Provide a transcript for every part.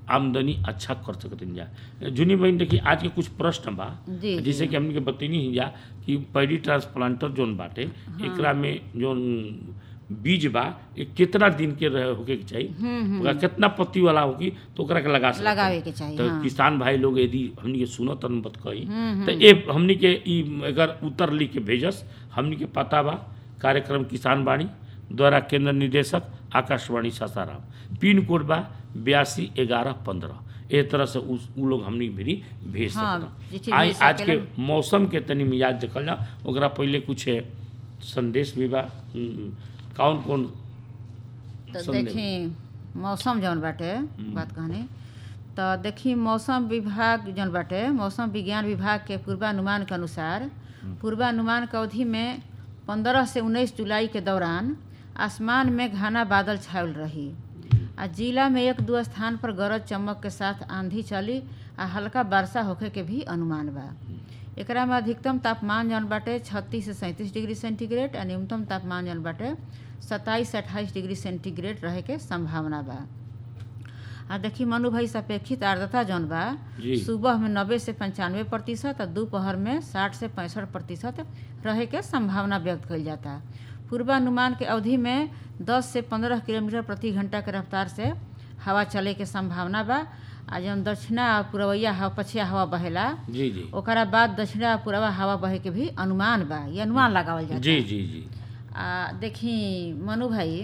आमदनी अच्छा कर सकते जा जुनी बहन देखी आज के कुछ प्रश्न बा जी, जैसे कि हमने के बतैनी ही जा कि पैडी ट्रांसप्लांटर जोन बाटे एकरा में जोन बीज बा ये कितना दिन के रहे होके के चाहिए ओकरा कितना पत्ती वाला होगी तो ओकरा के लगा सकते लगावे के चाहिए, तो हाँ। किसान भाई लोग यदि हमनी के सुनत तन बत कही तो ए हमनी के ई अगर उत्तर लिख के भेजस हमनी के पता बा कार्यक्रम किसान वाणी द्वारा केंद्र निदेशक आकाशवाणी सासाराम पिन कोड बा बयासी ग्यारह पंद्रह ए तरह से उस उ लोग हमनी भी भेज हाँ, सकता चिट्ठी आई भेज आज के सकेलन। मौसम के तनी मिजाज देखल जा ओकरा पहले कुछ है, संदेश भी बा हम्म, कौन कौन तो संदेश? देखी मौसम जौन बाटे बात कहनी तो देखी मौसम विभाग जौन बाटे मौसम विज्ञान विभाग के पूर्वानुमान के अनुसार पूर्वानुमान के अवधि में पंद्रह से उन्नीस जुलाई के दौरान आसमान में घना बादल छायल रही आ जिला में एक दो स्थान पर गरज चमक के साथ आंधी चली आ हल्का वर्षा होखे के भी अनुमान बा एकरा में अधिकतम तापमान जौन बाटे छत्तीस से सैंतीस डिग्री सेंटीग्रेड आ न्यूनतम तापमान जौन बाटे सत्ताईस से अट्ठाईस डिग्री सेंटीग्रेड रहे के संभावना बा आ देखी मनु भाई सापेक्षित आर्द्रता जौन बा जी। सुबह में नब्बे से पंचानवे प्रतिशत और दोपहर में साठ से पैंसठ प्रतिशत रहे के संभावना व्यक्त कइल जाता पूर्वानुमान के अवधि में 10 से 15 किलोमीटर प्रति घंटा के रफ्तार से हवा चले के संभावना बा आ जौन दक्षिणा आ पूर्वैया हवा पछिया हवा बहेला जी जी ओकरा बाद दक्षिणा आ पूर्वा हवा बहे के भी अनुमान बा ये अनुमान लगावल जाता जी जी जी आ देखी मनु भाई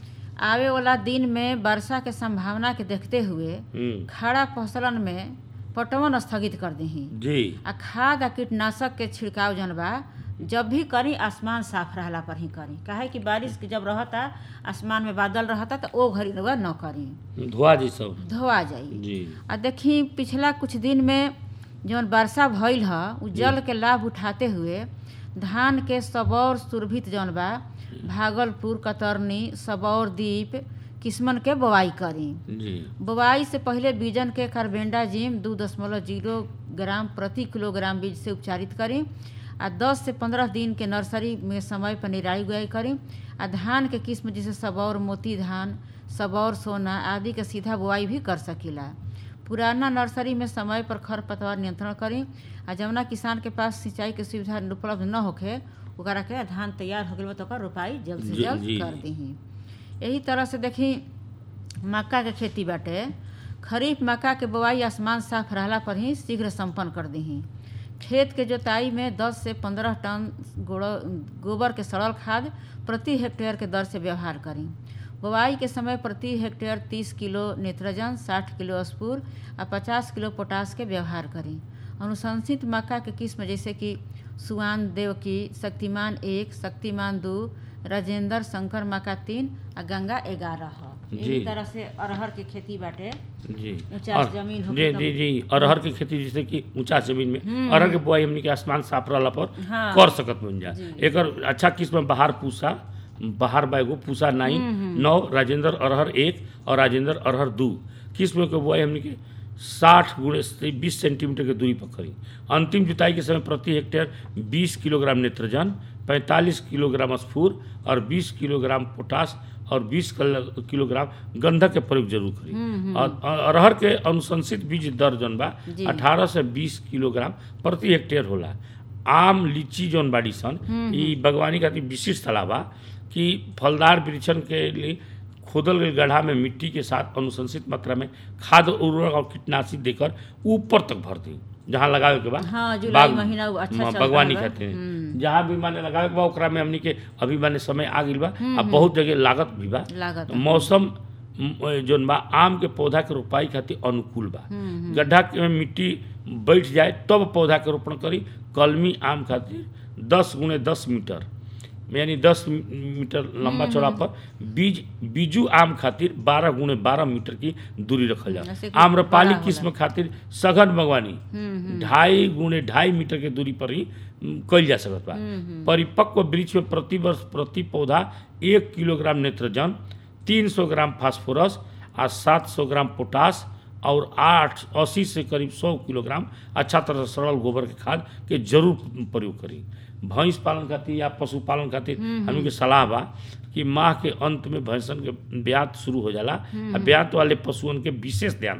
आवे वाला दिन में वर्षा के संभावना के देखते हुए हम्म, खड़ा फसलन में पटवन स्थगित कर दही जी आ खाद आ कीटनाशक के छिड़काव जौन बा जब भी करी आसमान साफ रहला पर ही करी काहे कि बारिश के जब रहता आसमान में बादल रहता तो ओ घड़ी रउआ न करी धुआ जी सब धोआ जाई जी आ देखी पिछला कुछ दिन में जौन वर्षा भइल ह उ जल के लाभ उठाते हुए धान के सबौर सुरभित जौन बा भागलपुर कतरनी सबौर द्वीप किस्मन के बोआई करी जी बोआई से पहले बीजन के कार्बेंडाजिम दू दशमलव जीरो ग्राम प्रति किलोग्राम बीज से उपचारित करी आ 10 से 15 दिन के नर्सरी में समय पर निराई गुआई करी आ धान के किस्म जैसे सबौर मोती धान सबौर सोना आदि के सीधा बुआई भी कर सकीला पुराना नर्सरी में समय पर खरपतवार नियंत्रण करी आ जवना किसान के पास सिंचाई के सुविधा उपलब्ध न होखे ओकरा के धान तैयार हो गइल बा तो ओकर रोपाई जल्द से जी, जल्द जी, कर जी। दीही यही तरह से देखी मक्का के खेती बाटे खरीफ मक्का के बोआई आसमान साफ रहला पर ही शीघ्र संपन्न कर दीही खेत के जोताई में 10 से 15 टन गोड़- गोबर के सड़ल खाद प्रति हेक्टेयर के दर से व्यवहार करी बोआई के समय प्रति हेक्टेयर 30 किलो नेत्रजन 60 किलो स्पूर आ 50 किलो पोटास के व्यवहार करी अनुशंसित मक्का के किस्म जैसे कि सुआन देवकी शक्तिमान एक शक्तिमान दू राजेंद्र शंकर मक्का तीन आ गंगा ग्यारह ह जी। यही तरह से अरहर के खेती बाटे जी ऊंचा और- जमीन होके जी तब- जी जी अरहर के खेती जैसे कि ऊंचा जमीन में अरहर के बुआई हमनी के आसमान साफ रहला पर हाँ। कर सकत बन जा जी। एकर अच्छा किस्म बहार पूसा बहार बैगो पूसा नाइन नौ राजेंद्र अरहर एक और राजेंद्र अरहर दू किस्म के बुआई हमनी के साठ गुणे से बीस सेंटीमीटर के दूरी पर करी अंतिम जुताई के समय प्रति हेक्टेयर बीस किलोग्राम नेत्रजन पैंतालीस किलोग्राम स्फूर और बीस किलोग्राम पोटास और 20 किलो- किलोग्राम गंधक के प्रयोग जरूर करी और और अरहर के अनुशंसित बीज दर जौन बा जी। 18 से 20 किलोग्राम प्रति हेक्टेयर होला आम लीची जौन बाड़ी सन ई बागवानी खातिर विशिष्ट सलाह बा कि फलदार वृक्षन के लिए खोदल गई गड्ढा में मिट्टी के साथ अनुशंसित मात्रा में खाद उर्वरक और कीटनाशी देकर ऊपर तक भर दी जहाँ लगावे के बा हाँ, जुलाई बाग- महीना वो अच्छा हाँ, चलता बागवानी बा। खातिर जहाँ भी माने लगावे के बा ओकरा में हमनी के अभी माने समय आ गइल बा आ बहुत जगह लागत भी बा लागत मौसम म, जोन बा आम के पौधा के रोपाई खातिर अनुकूल बा गड्ढा के में मिट्टी बैठ जाए तब पौधा के रोपण करी कलमी आम खातिर दस गुणे दस मीटर यानी दस मीटर लंबा चौड़ा पर बीज बीजू आम खातिर बारह गुणे बारह मीटर की दूरी रखल जैसे जाए कि आम्रपाली बड़ा होला। किस्म खातिर सघन बागवानी ढाई गुणे ढाई मीटर के दूरी पर ही म, कइल जा सकत बा परिपक्व वृक्ष में प्रति वर्ष प्रति पौधा एक किलोग्राम नेत्रजन तीन सौ ग्राम फास्फोरस आ सात सौ ग्राम पोटास और आठ अस्सी से करीब सौ किलोग्राम अच्छा तरह से सरल गोबर के खाद के जरूर प्रयोग करी भैंस पालन खातिर या पशुपालन खातिर हमनी के सलाह बा कि माह के अंत में भैंसन के ब्यात शुरू हो जाला आ ब्यात वाले पशुअन के विशेष ध्यान